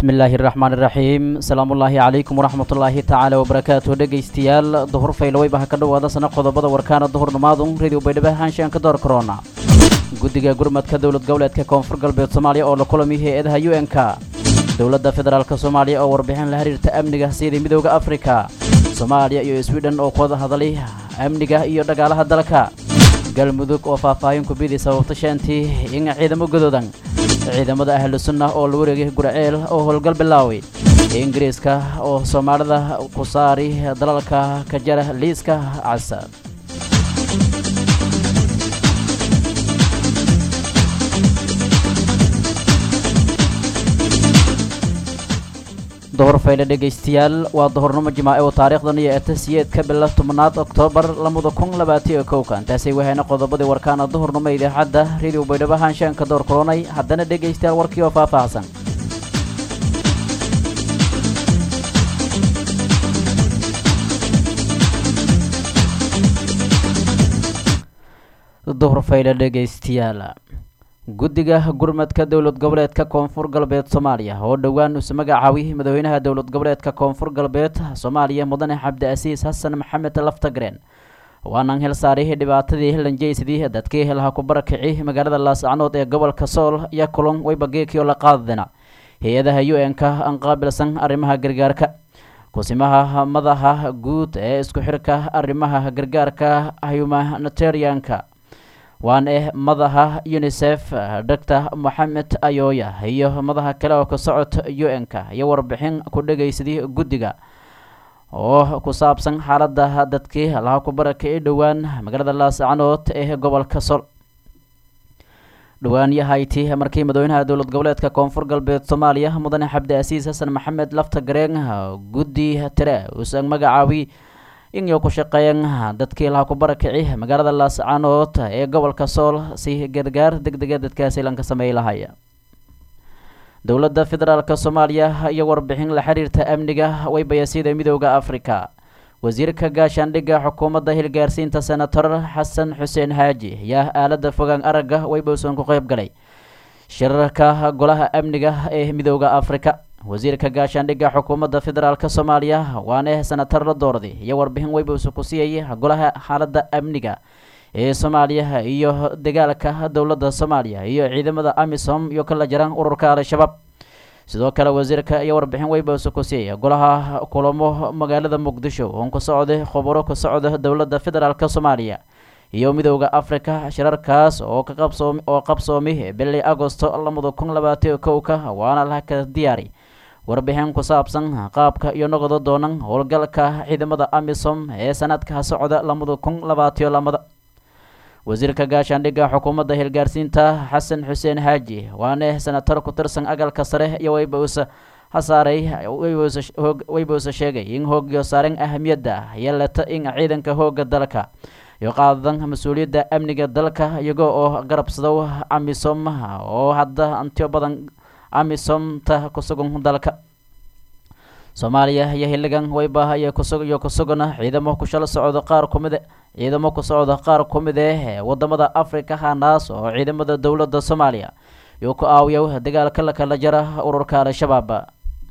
bismillaahi raxmaani raxiim salaamullaahi calaykum waraxmatullaahi tacaala wabarakaatu dhegaystayaal duhur faylaweyba ha ka dhowaada sana qodobada warkaana duhurnimaadu radio baydhabo haanshaan ka door korona guddiga gurmadka dowlad goboleedka koonfur galbeed soomaaliya oo la kulamiy hay-adaha u n k dowladda federaalk soomaaliya oo warbixin la xiriirta amniga sida midooda afrika soomaaliya iyo swidhen oo ku wada hadlay amniga iyo dhagaalaha dalka galmudug oo faahfaahin kubidii sababta sheentii in ciidamo godoodan ciidamada ahlu sunna oo la wareegay gurceel oo howlgal bilaaway ingiriiska oo soomaalida ku saari dalalka ka jara liiska casa duhur fayle dhegaystayaal waa duhurnimo jimaace oo taariikhdan iyo etasiyeedka bila tobnaad oktoobar lamada kun labaatiyo kowka intaasay wahayna qodobadii warkaana duhurnimo idaacadda radio baydhabo haanshaanka door koronay haddana dhegaystayaal warkii oo faahfaahsan duhur fayle dhegaystayaal guddiga gurmadka dowlad goboleedka koonfur galbeed soomaaliya oo dhowaan isu magacaabay madaxweynaha dowlad goboleedka koonfur galbeed soomaaliya mudane cabdiasiis xasan maxamed laftagreen waanan hel saaray dhibaatadii lanjeysadii dadkii helaha ku barakici magaalada laascanood ee gobolka sool iyo kulon weybageekii oo la qaadadina hay-adaha u n k aan qaabilsan arrimaha gargaarka kusimaha madaxa guud ee isku xirka arrimaha gargaarka humanitarianka waan eh madaxa unisef doctor moxamed ayooya iyo madaxa kale oo ka socota u n k iyo warbixin ku dhegaysadii guddiga oo ku saabsan xaaladda dadkii laha ku barakici dhowaan magaalada laascanood ee gobolka sol dhowaan yahayti markii madaxweynaha dowlad goboleedka koonfur galbeed soomaaliya mudane cabdiasiis xasan maxamed laftagareen guddi tire uusan magacaabi inay ku shaqeeyeen dadkii laha ku barakici magaalada laascanood ee gobolka sool si gargaar deg dega dadkaasi lanka sameey lahaya dowladda federaalk soomaaliya iyo warbixin la xiriirta amniga waybayasida midooda afrika wasiirka gaashaandhigga xukuumadda hilgaarsiinta senator xasan xuseen xaaji ayaa aalada fogaan aragga waybowsan ku qeyb galay shirarka golaha amniga ee midooda afrika wasiirka gaashaandhigga xukuumadda federaalk soomaaliya waane senatar la doorday iyo warbixin weybowsa ku siiyay golaha xaaladda amniga ee soomaaliya iyo dagaalka dowladda soomaaliya iyo ciidamada amisom iyo kala jiraan ururka al-shabaab sidoo kale wasiirka iyo warbixin weybowsa ku siiyay golaha kulamo magaalada muqdisho oon ku socday khubaro ka socda dowladda federaalk soomaaliya iyo midooda afrika shirarkaas oo ka qabsoom oo qabsoomay bili agosto lamada kun labaatiyo kowka waana laka diyaari warbixin ku saabsan qaabka iyo noqdo doonan howlgalka ciidamada amisom ee sanadka socda lamada kun labaatiyo lamada wasiirka gaashaandhigga xukuumadda hilgaarsiinta xasan xuseen xaaji waane senatar ku tirsan agalka sare iyo weybowsa hasaaray weybowsa sheegay in hoogyo saaren ahamiyadda yeelata in ciidanka hooga dalka iyo qaadan mas-uuliyadda amniga dalka iyago oo garabsadow amisom oo hadda antiyo badan amisomta kusugan dalka soomaaliya iyo xilligan weyba iyo kusugiyo kusugana ciidamo kushalo socdo qaar kumid ciidamo ku socda qaar ku mid eh wadamada africa hanaas oo ciidamada dowladda soomaaliya iyo ku aawiya dagaalka lakala jara ururka al-shabaab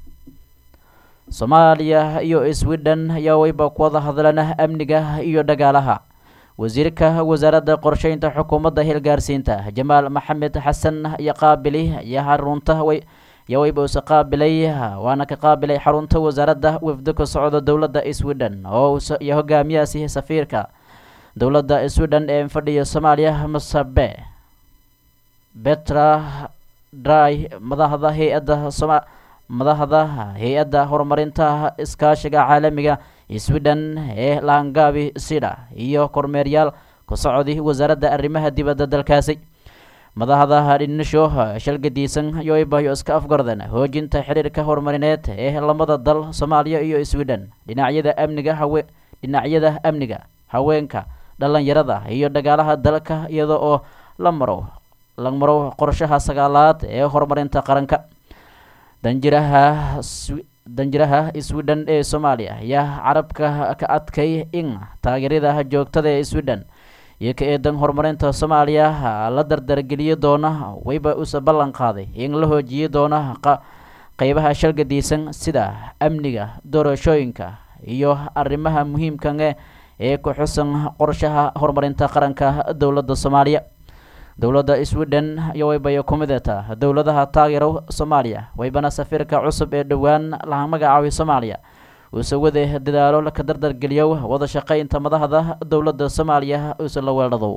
soomaaliya iyo sweden ayaa weyba ku wada hadlana amniga iyo dhagaalaha wasiirka wasaaradda qorsheynta xukuumadda hilgaarsiinta jamaal maxamed xasan iyo qaabili iyo xarunta iyo weybowse qaabilay waana ka qaabilay xarunta wasaaradda wafdo ka socda dowladda sweden oo iyo hogaamiyaasi safiirka dowladda sweden ee fadhiya soomaaliya masabe betra dry madaxda hay-adda soma madaxda hay-adda horumarinta iskaashiga caalamiga sweden ee laangaabi sida iyo kormeeryaal ku socday wasaaradda arrimaha dibadda dalkaasi madaxda dhinisho shalgadiisan yoibayo iska afgardan hoojinta xiriirka horumarineed ee lamada dal soomaaliya iyo sweden dhinacyada amniga hawe dhinacyada amniga haweenka dhalinyarada iyo dhagaalaha dalka iyada oo la maro la maro qorshaha sagaalaad ee horumarinta qaranka danjiraha danjiraha sweden ee soomaaliya ayaa carabka ka adkay in taageerada joogtada ee sweden iyo ka eedan horumarinta soomaaliya la dardargeliyo doona wayba usa ballan qaaday in la hoojiyi doona qeybaha shalgadiisan sida amniga doorashooyinka iyo arrimaha muhiimkan eh ee ku xusan qorshaha horumarinta qaranka dowladda soomaaliya dowladda sweden iyo waybay ku midata dowladaha taageero soomaaliya waybana safiirka cusub ee dhowaan laha magacaabay soomaaliya uuse wade dadaalo ka dardargeliyo wada shaqeynta madaxda dowladda soomaaliya uuse la weeldhadow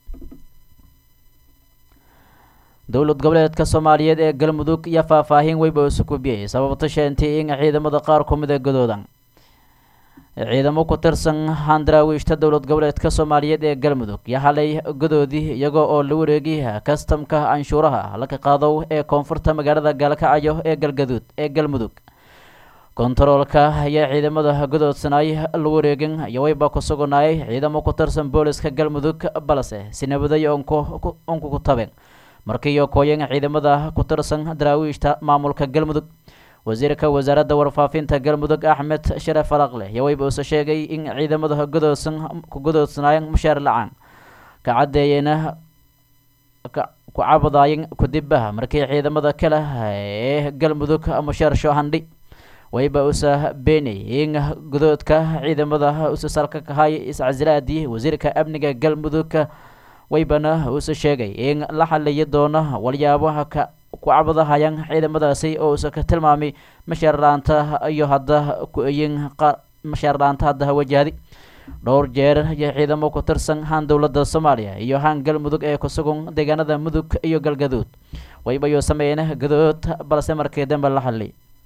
dowlad goboleedka soomaaliyeed ee galmudug iyo faahfaahin weyba isu kubiyey sababta sheentay in ciidamada qaar ku mida gadoodan ciidamo ku tirsan handaraawiishta dowlad goboleedka soomaaliyeed ee galmudug iyo halay gadoodii iyagoo oo la wareegay kastamka canshuuraha laga qaadow ee koonfurta magaalada gaalkacyo ee galgaduud ee galmudug kontaroolka ayaa ciidamada gadoodsanaay la wareegin iyo wayba ku sugnaayay ciidamo ku tirsan booliska galmudug balse si nabaday onku ku tabeen markiiyo kooyan ciidamada ku tirsan daraawiishta maamulka galmudug wasiirka wasaaradda warfaafinta galmudug axmed sharaf faraqle iyo wayba uuse sheegay in ciidamada gadoodsan ku gadoodsanaayeen mushaar lacaan ka caddeeyeyna ku cabadaayeen kudibaha markii ciidamada kale ee galmudug mushaar shoohandhi wayba usa beenay in gudoodka ciidamada usa salka kahay iscasilaadii wasiirka amniga galmudug waybana uuse sheegay in la xaliyi doono walyaabaha ka ku cabadahayaan ciidamadaasi oo uuse ka tilmaamay mashaar la-aanta iyo hadda ku-eyin mashaar la-aanta hadda wajahdi dhowr jeer iyo ciidamo ku tirsan haan dowladda soomaaliya iyo haan galmudug ee kusugan deegaanada mudug iyo galgaduud waybayuu sameeyeen gadood balse markii dambe la xali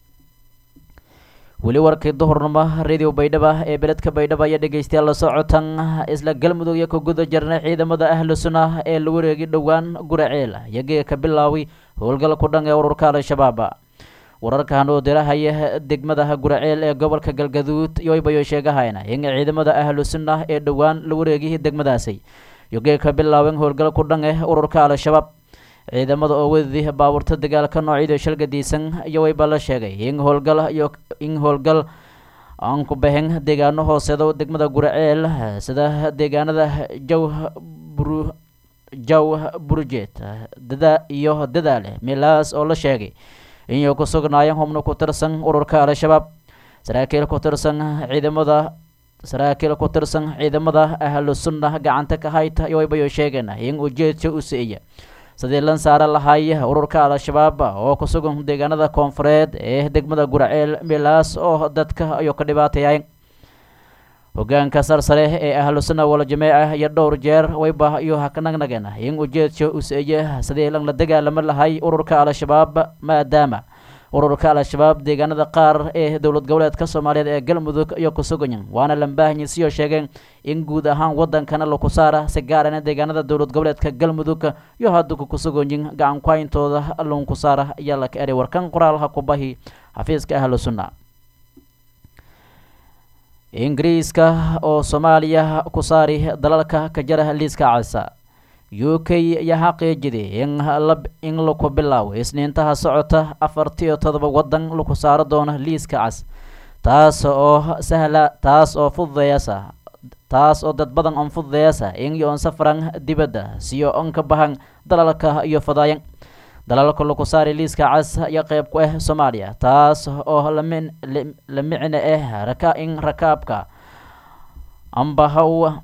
weli warkii duhurnimo radio baydhaba ee beledka baydhaba iyo dhegeystayaal la socotan isla galmudug iyo ka guda jirnay ciidamada ahlu sunnah ee la wareegi dhowaan guraceel iyagee ka bilaaway howlgal ku dhan ee ururka al-shabaab wararkan oo dirahaya degmada guraceel ee gobolka galgaduud yoybayo sheegahayna in ciidamada ahlu sunnah ee dhowaan la wareegay degmadaasi iyagee ka bilaaween howlgal ku dhan ee ururka al-shabaab ciidamada oo wadadii baabuurta dagaalka noocyada shalgadiisan iyo wayba la sheegay in howlgal iyo in howlgal aan ku baxin deegaano hooseedo degmada guraceel sida deegaanada jaw buru jaw burjeed dada iyo dadaale meelahaas oo la sheegay inay ku sugnaayeen xubno ku tirsan ururka al-shabaab saraakiil ku tirsan ciidamada saraakiil ku tirsan ciidamada ahlu sunna gacanta ka hayta iyo waybayo sheegeen in ujeedka u siiya sidii lan saara lahay ururka al-shabaab oo ku sugan deegaanada koonfureed ee degmada guraceel meelaas oo dadka ayuu ka dhibaateeyay hogaanka sarsare ee ahlu sunna wal jameeca iyo dhowr jeer wayba iyo hakanagnageen in ujeedka useeye sidii lan la dagaalamo lahay ururka al-shabaab maadaama ururka al-shabaab deegaanada qaar ee dowlad goboleedka soomaaliyeed ee galmudug iyo ku suganyin waana lambaahanyiisiyo sheegeen in guud ahaan wadankana laku saara si gaarana deegaanada dowlad goboleedka galmudug iyo hadduku ku suganyin gacan kuhayntooda lunku saara ayaa laka eray warkan qoraalha ku bahi xafiiska ahlu sunna ingiriiska oo soomaaliya ku saari dalalka ka jara liiska casa u k ayaa xaqiijiday in in laku bilaabo isniintaha socota afartiyo todoba wadan laku saaro doono liiska cas taas oo sahla taas oo fududeeyasa taas oo dad badan on fududeeyasa in yoon safran dibadda siyo on ka bahan dalalka iyo fadaayan dalalka laku saari liiska cas ayaa qeyb ku ah soomaaliya taas oo lami la micno ah raka in rakaabka amba haw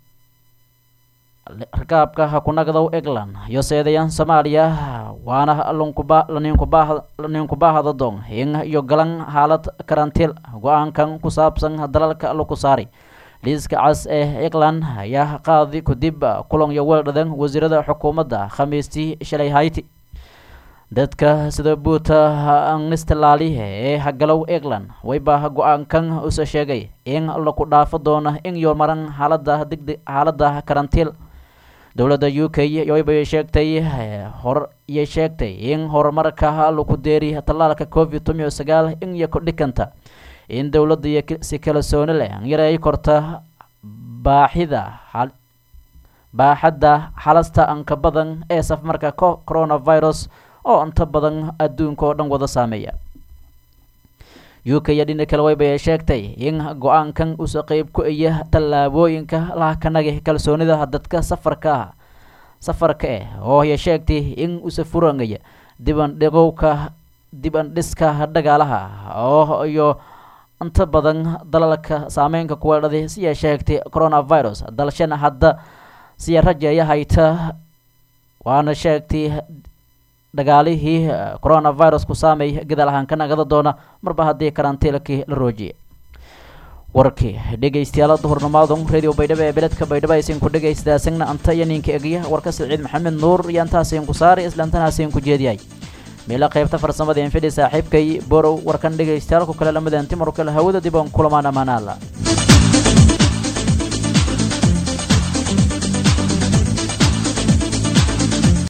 rakaabka hakunagdow england iyo seedayan soomaaliya waana lunkuba laninkubaa laninkubahada doon in iyo galan xaalad karantiil go-aankan ku saabsan dalalka laku saari liiska cas ee england ayaa qaadi kadib kulan iyo weeldhadan wasiirada xukuumadda khamiistii shalay hayti dadka sida buuta anistalaali ee hagalow england wayba go-aankan use sheegay in laku dhaafo doono in iyo maran xaalada degdeg xaalada karantiil dowladda u k waybay sheegtay hor iyo sheegtay in horumarka laku deeri tallaalka covid tomiyo sagaal in iyo kordhikanta in dowladda iyo si kalsooni leh yaray korta baaxida baaxadda xalasta anka badan ee safmarka coronavirus oo inta badan adduunka oo dhan wada saameeya u k iyo dhina kale waybay sheegtay in go-aankan usa qeyb ku iya tallaabooyinka lahakanagi kalsoonida dadka safarka safarka eh oo ya sheegtay in usa furangaya diban dhigowka dib andhiska dhagaalaha oo iyo inta badan dalalka saameynka kuweedhaday siyaa sheegtay coronavirus dalshana hadda siya rajeeya hayta waana sheegtay dagaalihii coronavirus ku saameey gadaal ahaan ka nagada doona marba haddii karantiilkii la roojiyay warkii dhegaystayaal duhurnamaadun radio baydhabo ee beledka baydhabo aysan ku dhegaystaasagna anta iyo ninka egya warka siciid maxamed nuur iyo antaasin ku saari islaantanaasiin ku jeediyay meela qaybta farsamada infidhi saaxiibkay borow warkan dhegaystayaal ku kale lamadan timarkale hawada dib aan kulamaan amaanaala